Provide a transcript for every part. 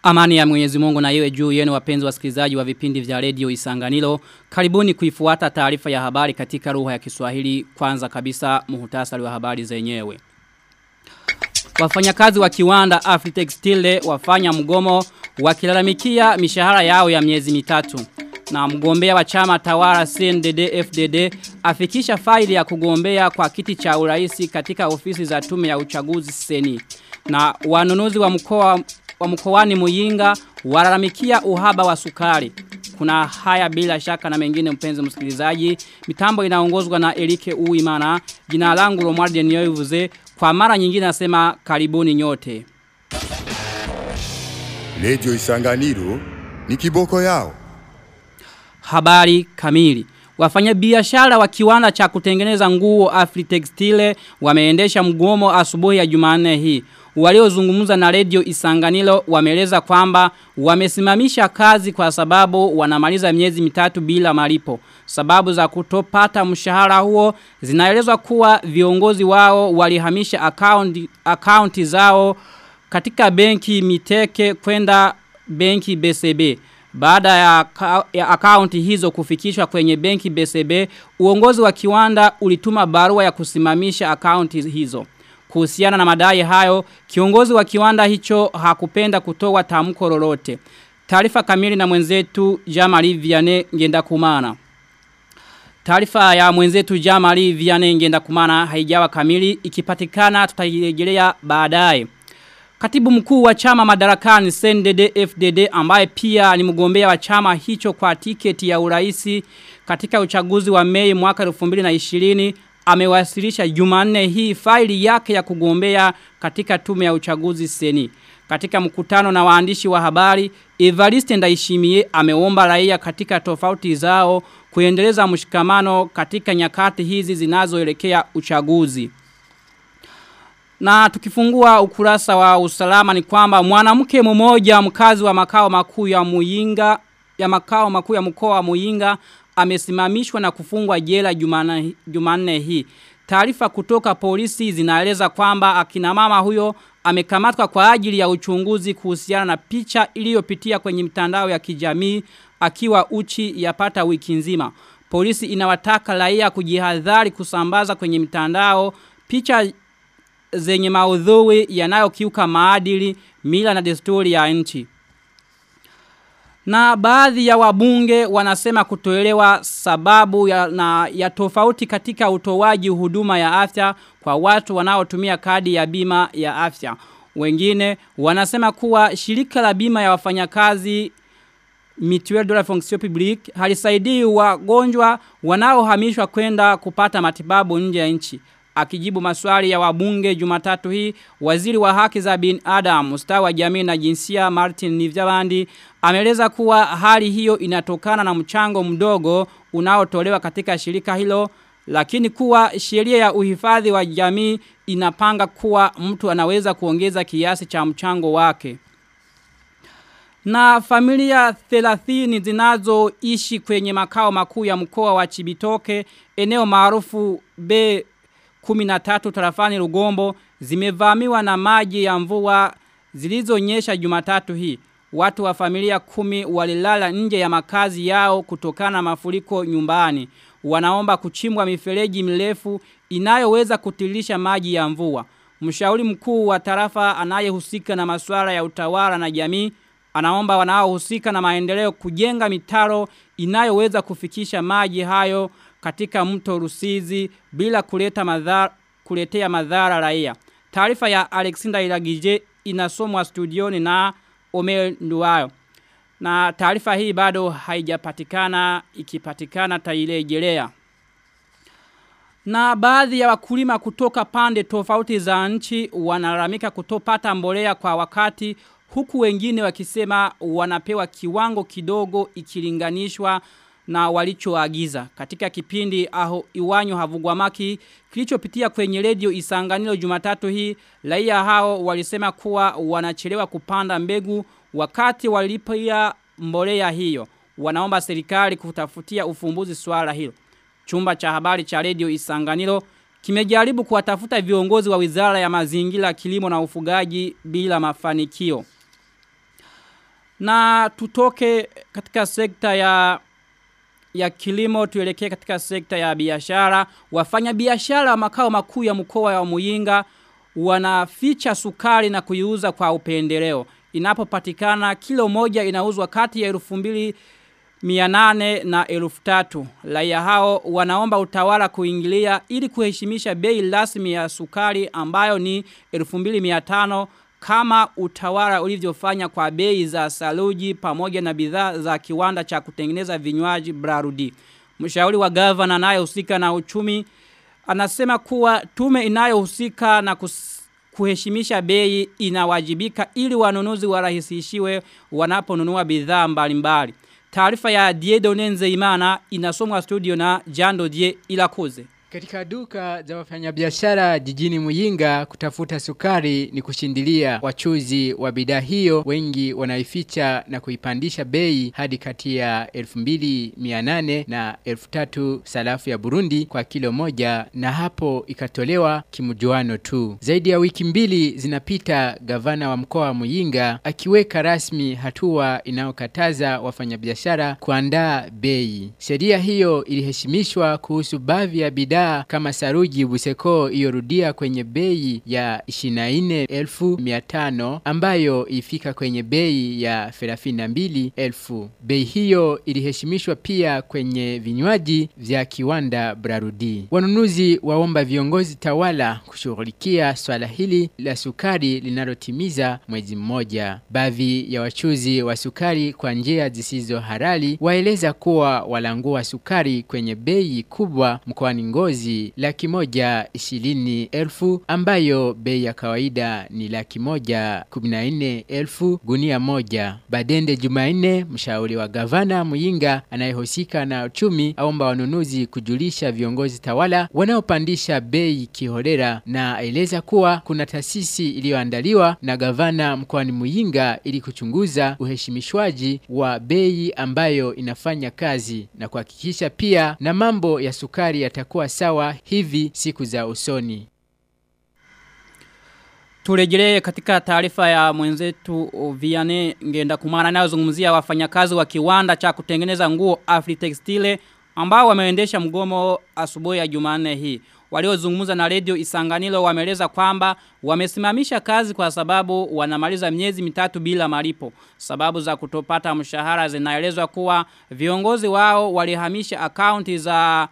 Amani ya mwenyezi mungu na iwe juu yenu wapenzi wasikilizaji wa vipindi vya redio isanganilo. Karibuni kuifuata taarifa ya habari katika lugha ya kiswahili kwanza kabisa muhutasari wa habari zenyewe. Wafanyakazi wa kiwanda Afritextile wafanya mgomo wakilalamikia mishahara yao ya miezi mitatu. Na mgombea wa chama tawara CNDD FDD afikisha faili ya kugombea kwa kiti cha uraisi katika ofisi za tume ya uchaguzi seni. Na wanunuzi wa mkoa wa mkoani Muyinga walalamikia uhaba wa sukari. Kuna haya bila shaka na mengine mpenzi msikilizaji. Mitambo inaongozwa na Erike Uimana. Jina langu Romualde Nyoivuze. Kwa mara nyingine nasema karibuni nyote. Radio Isanganiro ni kiboko yao. Habari kamili. Wafanya biashara wa kiwanda cha kutengeneza nguo Afritextile wameendesha mgomo asubuhi ya Jumanne hii. Waliozungumza na radio Isanganilo wameleza kwamba wamesimamisha kazi kwa sababu wanamaliza miezi mitatu bila malipo. Sababu za kutopata mshahara huo zinaelezwa kuwa viongozi wao walihamisha akaunti, akaunti zao katika benki miteke kwenda benki BCB. Baada ya, ya akaunti hizo kufikishwa kwenye benki BCB, uongozi wa kiwanda ulituma barua ya kusimamisha akaunti hizo. Kuhusiana na madai hayo, kiongozi wa kiwanda hicho hakupenda kutoa tamko lolote. Taarifa kamili na mwenzetu Jamali Vianney ngenda kumana. Taarifa ya mwenzetu Jamali Vianney ngenda kumana haijawa kamili ikipatikana tutairejelea baadaye. Katibu mkuu wa chama madarakani CNDD FDD ambaye pia ni mgombea wa chama hicho kwa tiketi ya uraisi katika uchaguzi wa Mei mwaka 2020 amewasilisha Jumanne hii faili yake ya kugombea katika tume ya uchaguzi seni. Katika mkutano na waandishi wa habari, Evariste Ndaishimie ameomba raia katika tofauti zao kuendeleza mshikamano katika nyakati hizi zinazoelekea uchaguzi. Na tukifungua ukurasa wa usalama ni kwamba mwanamke mmoja mkazi wa makao makuu ya Muyinga ya makao makuu ya mkoa wa Muyinga amesimamishwa na kufungwa jela Jumanne hii. Taarifa kutoka polisi zinaeleza kwamba akina mama huyo amekamatwa kwa ajili ya uchunguzi kuhusiana na picha iliyopitia kwenye mitandao ya kijamii akiwa uchi yapata wiki nzima. Polisi inawataka raia kujihadhari kusambaza kwenye mitandao picha zenye maudhui yanayokiuka maadili, mila na desturi ya nchi. Na baadhi ya wabunge wanasema kutoelewa sababu ya, na, ya tofauti katika utowaji huduma ya afya kwa watu wanaotumia kadi ya bima ya afya. Wengine wanasema kuwa shirika la bima ya wafanyakazi Mutuelle de la fonction publique halisaidii wagonjwa wanaohamishwa kwenda kupata matibabu nje ya nchi. Akijibu maswali ya wabunge jumatatu hii, waziri wa haki za bin Adam, ustawi wa jamii na jinsia Martin Nivyabandi, ameleza kuwa hali hiyo inatokana na mchango mdogo unaotolewa katika shirika hilo, lakini kuwa sheria ya uhifadhi wa jamii inapanga kuwa mtu anaweza kuongeza kiasi cha mchango wake. Na familia 30 zinazoishi kwenye makao makuu ya mkoa wa Chibitoke, eneo maarufu B 13 tarafani Rugombo zimevamiwa na maji ya mvua zilizonyesha Jumatatu hii. Watu wa familia kumi walilala nje ya makazi yao kutokana na mafuriko nyumbani. Wanaomba kuchimbwa mifereji mirefu inayoweza kutilisha maji ya mvua. Mshauri mkuu wa tarafa anayehusika na masuala ya utawala na jamii anaomba wanaohusika na maendeleo kujenga mitaro inayoweza kufikisha maji hayo katika mto Rusizi bila kuleta madhara kuletea madhara raia. Taarifa ya Alexander Ilagije inasomwa studioni na Omer Nduwayo. Na taarifa hii bado haijapatikana ikipatikana tailejelea. Na baadhi ya wakulima kutoka pande tofauti za nchi wanalalamika kutopata mbolea kwa wakati huku wengine wakisema wanapewa kiwango kidogo ikilinganishwa na walichoagiza. Katika kipindi aho iwanyo havugwamaki kilichopitia kwenye redio Isanganiro Jumatatu hii, raia hao walisema kuwa wanachelewa kupanda mbegu wakati walipia mbolea hiyo. Wanaomba serikali kutafutia ufumbuzi swala hilo. Chumba cha habari cha redio Isanganiro kimejaribu kuwatafuta viongozi wa Wizara ya Mazingira, Kilimo na Ufugaji bila mafanikio. Na tutoke katika sekta ya ya kilimo tuelekee katika sekta ya biashara. Wafanya biashara makao makuu ya mkoa wa Muyinga wanaficha sukari na kuiuza kwa upendeleo. Inapopatikana kilo moja inauzwa kati ya 2000 mianane na elfu tatu. Laia hao wanaomba utawala kuingilia ili kuheshimisha bei rasmi ya sukari ambayo ni elfu mbili miatano kama utawala ulivyofanya kwa bei za saluji pamoja na bidhaa za kiwanda cha kutengeneza vinywaji Brarudi. Mshauri wa gavana anayehusika na uchumi anasema kuwa tume inayohusika na kus kuheshimisha bei inawajibika ili wanunuzi warahisishiwe wanaponunua bidhaa mbalimbali. Taarifa ya Diedone Nzeimana inasomwa studio na Jando Die Ilakoze. Katika duka za wafanyabiashara jijini Muyinga kutafuta sukari ni kushindilia wachuzi wa bidhaa hiyo wengi wanaificha na kuipandisha bei hadi kati ya 2800 na 3000 sarafu ya Burundi kwa kilo moja na hapo ikatolewa kimjuano tu. Zaidi ya wiki mbili zinapita gavana wa mkoa wa Muyinga akiweka rasmi hatua inayokataza wafanyabiashara kuandaa bei. Sheria hiyo iliheshimishwa kuhusu baadhi ya bidhaa bidhaa kama saruji buseko iyorudia kwenye bei ya 24,500 ambayo ifika kwenye bei ya 32,000. Bei hiyo iliheshimishwa pia kwenye vinywaji vya kiwanda Brarudi. Wanunuzi waomba viongozi tawala kushughulikia swala hili la sukari linalotimiza mwezi mmoja. Baadhi ya wachuzi wa sukari kwa njia zisizo halali waeleza kuwa walangua sukari kwenye bei kubwa mkoani Ngozi laki moja ishirini elfu ambayo bei ya kawaida ni laki moja kuminaine elfu gunia moja. Badende Jumaine, mshauri wa gavana Muyinga anayehusika na uchumi, aomba wanunuzi kujulisha viongozi tawala wanaopandisha bei kiholera, na aeleza kuwa kuna taasisi iliyoandaliwa na gavana mkoani Muyinga ili kuchunguza uheshimishwaji wa bei ambayo inafanya kazi na kuhakikisha pia na mambo ya sukari yatakuwa sawa hivi siku za usoni. Turejelee katika taarifa ya mwenzetu Viane ngenda kumana anayozungumzia wafanyakazi wa kiwanda cha kutengeneza nguo Afritextile ambao wameendesha mgomo asubuhi ya Jumanne hii. Waliozungumza na Radio Isanganilo wameeleza kwamba wamesimamisha kazi kwa sababu wanamaliza miezi mitatu bila malipo. Sababu za kutopata mshahara zinaelezwa kuwa viongozi wao walihamisha akaunti za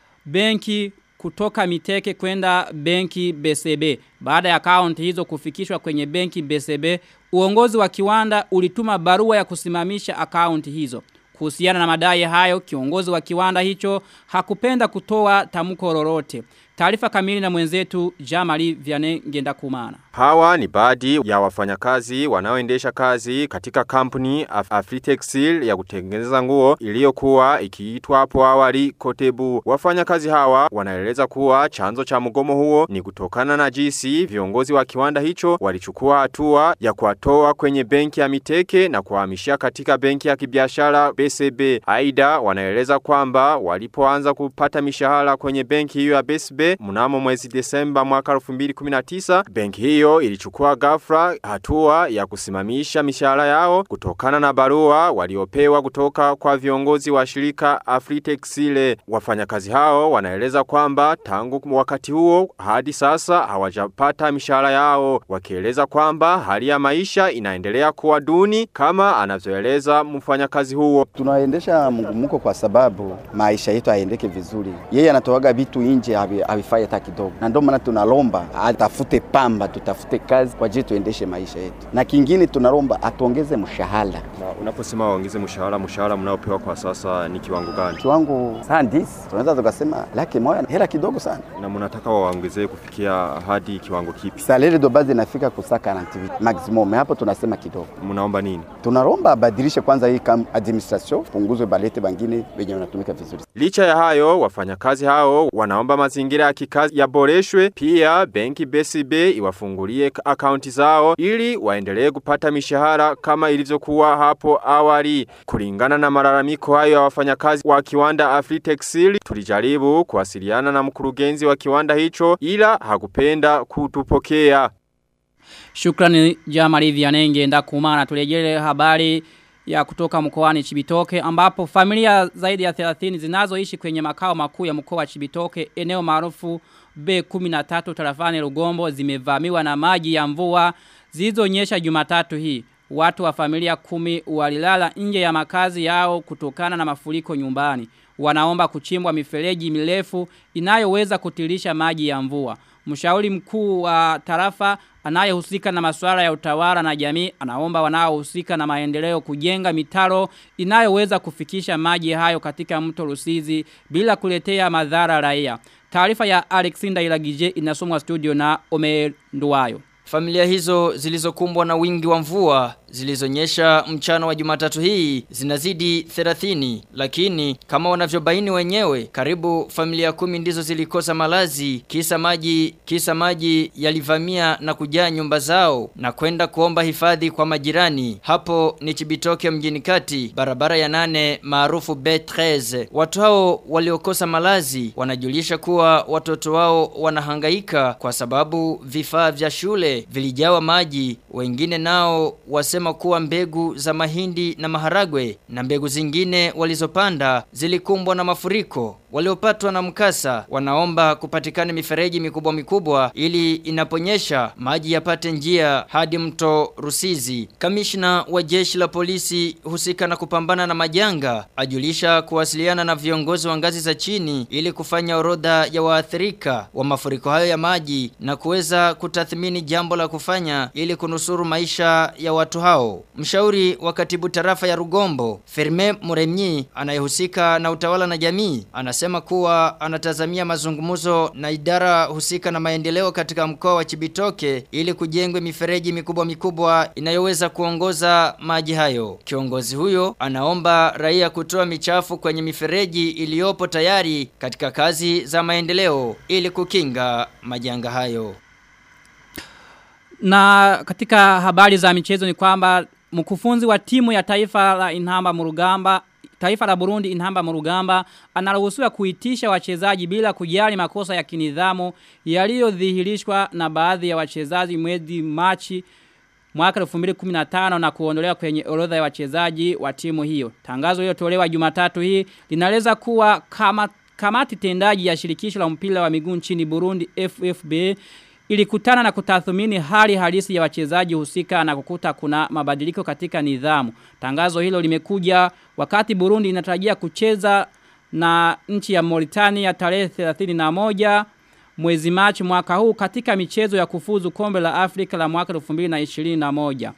benki kutoka miteke kwenda benki BCB. Baada ya akaunti hizo kufikishwa kwenye benki BCB, uongozi wa kiwanda ulituma barua ya kusimamisha akaunti hizo. Kuhusiana na madai hayo, kiongozi wa kiwanda hicho hakupenda kutoa tamko lolote. Taarifa kamili na mwenzetu Jamali Vianney Ngenda Kumana. Hawa ni baadhi ya wafanyakazi wanaoendesha kazi katika kampuni Af Afritexil ya kutengeneza nguo iliyokuwa ikiitwa hapo awali Kotebu. Wafanyakazi hawa wanaeleza kuwa chanzo cha mgomo huo ni kutokana na jinsi viongozi wa kiwanda hicho walichukua hatua ya kuwatoa kwenye benki ya Miteke na kuhamishia katika benki ya kibiashara BCB. Aida wanaeleza kwamba walipoanza kupata mishahara kwenye benki hiyo ya BCB mnamo mwezi Desemba mwaka 2019 benki hiyo ilichukua ghafla hatua ya kusimamisha mishahara yao kutokana na barua waliopewa kutoka kwa viongozi wa shirika Afritexile. Wafanyakazi hao wanaeleza kwamba tangu wakati huo hadi sasa hawajapata mishahara yao, wakieleza kwamba hali ya maisha inaendelea kuwa duni kama anavyoeleza mfanyakazi huo. Tunaendesha mgumuko kwa sababu maisha yetu haendeke vizuri. Yeye anatoaga vitu nje havifai hata kidogo, na ndio maana tunalomba atafute pamba, tutafute kazi kwa ajili tuendeshe maisha yetu, na kingine tunalomba atuongeze mshahara. Na unaposema waongeze mshahara, mshahara mnaopewa kwa sasa ni kiwango gani? Kiwango sandis, tunaweza tukasema laki moja, hela kidogo sana. Na mnataka waongezee kufikia hadi kiwango kipi? Salary de base inafika kusaka 48 maximum, hapo tunasema kidogo. Mnaomba nini? Tunalomba abadilishe kwanza hii administration, punguzwe balete bangine wenye wanatumika vizuri. Licha ya hayo, wafanyakazi hao wanaomba mazingira ya kikazi yaboreshwe, pia benki BCB iwafungulie akaunti zao ili waendelee kupata mishahara kama ilivyokuwa hapo awali. Kulingana na malalamiko hayo ya wafanyakazi wa kiwanda Afritexil, tulijaribu kuwasiliana na mkurugenzi wa kiwanda hicho ila hakupenda kutupokea. Shukrani Jamali Vianenge nda kumana tulejele habari ya kutoka mkoani Chibitoke ambapo familia zaidi ya 30 zinazoishi kwenye makao makuu ya mkoa wa Chibitoke eneo maarufu B13 tarafani Rugombo zimevamiwa na maji ya mvua zilizonyesha Jumatatu hii. Watu wa familia kumi walilala nje ya makazi yao kutokana na mafuriko nyumbani. Wanaomba kuchimbwa mifereji mirefu inayoweza kutirisha maji ya mvua. Mshauri mkuu wa tarafa anayehusika na masuala ya utawala na jamii anaomba wanaohusika na maendeleo kujenga mitaro inayoweza kufikisha maji hayo katika mto Rusizi bila kuletea madhara raia. Taarifa ya Alexander Ilagije inasomwa studio na Omer Nduwayo. Familia hizo zilizokumbwa na wingi wa mvua zilizonyesha mchana wa Jumatatu hii zinazidi 30 lakini kama wanavyobaini wenyewe karibu familia kumi ndizo zilikosa malazi kisa maji kisa maji yalivamia na kujaa nyumba zao na kwenda kuomba hifadhi kwa majirani hapo ni Chibitoke mjini kati barabara ya nane maarufu B13 watu hao waliokosa malazi wanajulisha kuwa watoto wao wanahangaika kwa sababu vifaa vya shule vilijawa maji wengine nao wasema kuwa mbegu za mahindi na maharagwe na mbegu zingine walizopanda zilikumbwa na mafuriko waliopatwa na mkasa wanaomba kupatikane mifereji mikubwa mikubwa ili inaponyesha maji yapate njia hadi mto Rusizi. Kamishna wa jeshi la polisi husika na kupambana na majanga ajulisha kuwasiliana na viongozi wa ngazi za chini ili kufanya orodha ya waathirika wa mafuriko hayo ya maji na kuweza kutathmini jambo la kufanya ili kunusuru maisha ya watu hao. Mshauri wa katibu tarafa ya Rugombo, Ferme Muremyi anayehusika na utawala na jamii, anasema kuwa anatazamia mazungumzo na idara husika na maendeleo katika mkoa wa Chibitoke ili kujengwe mifereji mikubwa mikubwa inayoweza kuongoza maji hayo. Kiongozi huyo anaomba raia kutoa michafu kwenye mifereji iliyopo tayari katika kazi za maendeleo ili kukinga majanga hayo. Na katika habari za michezo ni kwamba mkufunzi wa timu ya taifa la Inhamba Murugamba Taifa la Burundi Inhamba Murugamba anaruhusiwa kuitisha wachezaji bila kujali makosa ya kinidhamu yaliyodhihirishwa na baadhi ya wachezaji mwezi Machi mwaka 2015 na kuondolewa kwenye orodha ya wachezaji wa timu hiyo. Tangazo lililotolewa Jumatatu hii linaeleza kuwa kama kamati tendaji ya shirikisho la mpira wa miguu nchini Burundi FFB ilikutana na kutathmini hali halisi ya wachezaji husika na kukuta kuna mabadiliko katika nidhamu. Tangazo hilo limekuja wakati Burundi inatarajia kucheza na nchi ya Mauritania tarehe 31 mwezi Machi mwaka huu katika michezo ya kufuzu kombe la Afrika la mwaka 2021.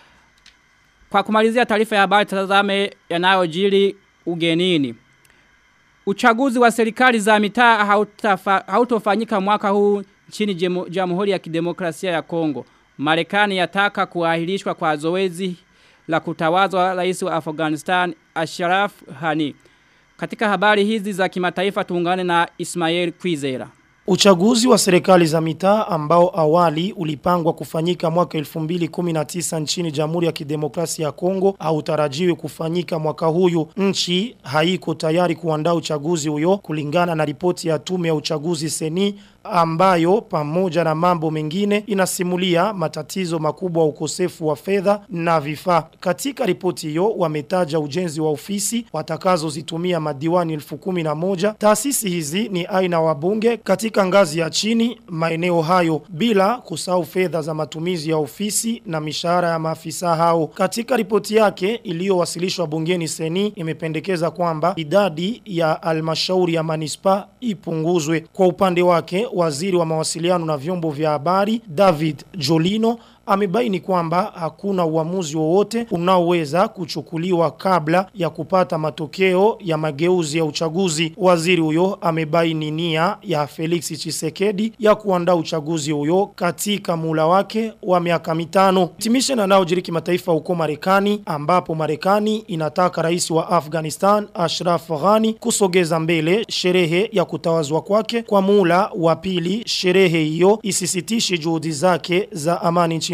Kwa kumalizia taarifa ya habari tazame yanayojiri ugenini. Uchaguzi wa serikali za mitaa hautofanyika mwaka huu nchini Jamhuri ya Kidemokrasia ya Kongo. Marekani yataka kuahirishwa kwa zoezi la kutawazwa rais wa Afghanistan Ashraf Ghani. Katika habari hizi za kimataifa tuungane na Ismail Kwizera. Uchaguzi wa serikali za mitaa ambao awali ulipangwa kufanyika mwaka 2019 nchini Jamhuri ya Kidemokrasia ya Kongo hautarajiwi kufanyika mwaka huyu. Nchi haiko tayari kuandaa uchaguzi huyo kulingana na ripoti ya tume ya uchaguzi seni ambayo pamoja na mambo mengine inasimulia matatizo makubwa ukosefu wa fedha na vifaa. Katika ripoti hiyo wametaja ujenzi wa ofisi watakazozitumia madiwani 1011. Taasisi hizi ni aina wabunge katika ngazi ya chini maeneo hayo bila kusahau fedha za matumizi ya ofisi na mishahara ya maafisa hao. Katika ripoti yake iliyowasilishwa bungeni seni imependekeza kwamba idadi ya almashauri ya manispa ipunguzwe. Kwa upande wake waziri wa mawasiliano na vyombo vya habari David Jolino amebaini kwamba hakuna uamuzi wowote unaoweza kuchukuliwa kabla ya kupata matokeo ya mageuzi ya uchaguzi. Waziri huyo amebaini nia ya Felix Chisekedi ya kuandaa uchaguzi huyo katika mula wake wa miaka mitano. Timisha na nao jiriki mataifa huko Marekani ambapo Marekani inataka rais wa Afghanistan Ashraf Ghani kusogeza mbele sherehe ya kutawazwa kwake kwa mula wa pili. Sherehe hiyo isisitishi juhudi zake za amani nchini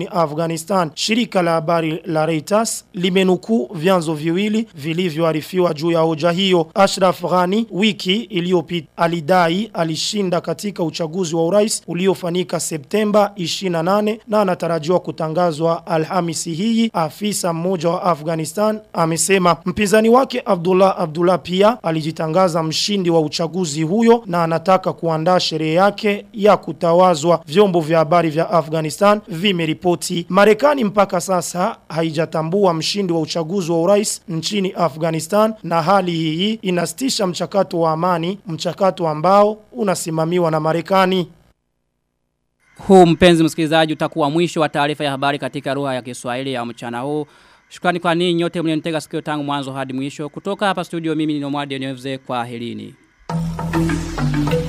nchini Afghanistan. Shirika la habari la Reuters limenukuu vyanzo viwili vilivyoarifiwa juu ya hoja hiyo. Ashraf Ghani wiki iliyopita alidai alishinda katika uchaguzi wa urais uliofanyika Septemba 28 na anatarajiwa kutangazwa Alhamisi hii. Afisa mmoja wa Afghanistan amesema mpinzani wake Abdullah Abdullah pia alijitangaza mshindi wa uchaguzi huyo na anataka kuandaa sherehe yake ya kutawazwa. Vyombo vya habari vya Afghanistan vimeripoti Marekani mpaka sasa haijatambua mshindi wa uchaguzi wa urais nchini Afghanistan na hali hii inastisha mchakato wa amani, mchakato ambao unasimamiwa na Marekani. Huu mpenzi msikilizaji utakuwa mwisho wa taarifa ya habari katika lugha ya Kiswahili ya mchana huu. Shukrani kwa ninyi nyote mlionitega sikio tangu mwanzo hadi mwisho. Kutoka hapa studio mimi ni Nomadi Nyevze kwa helini.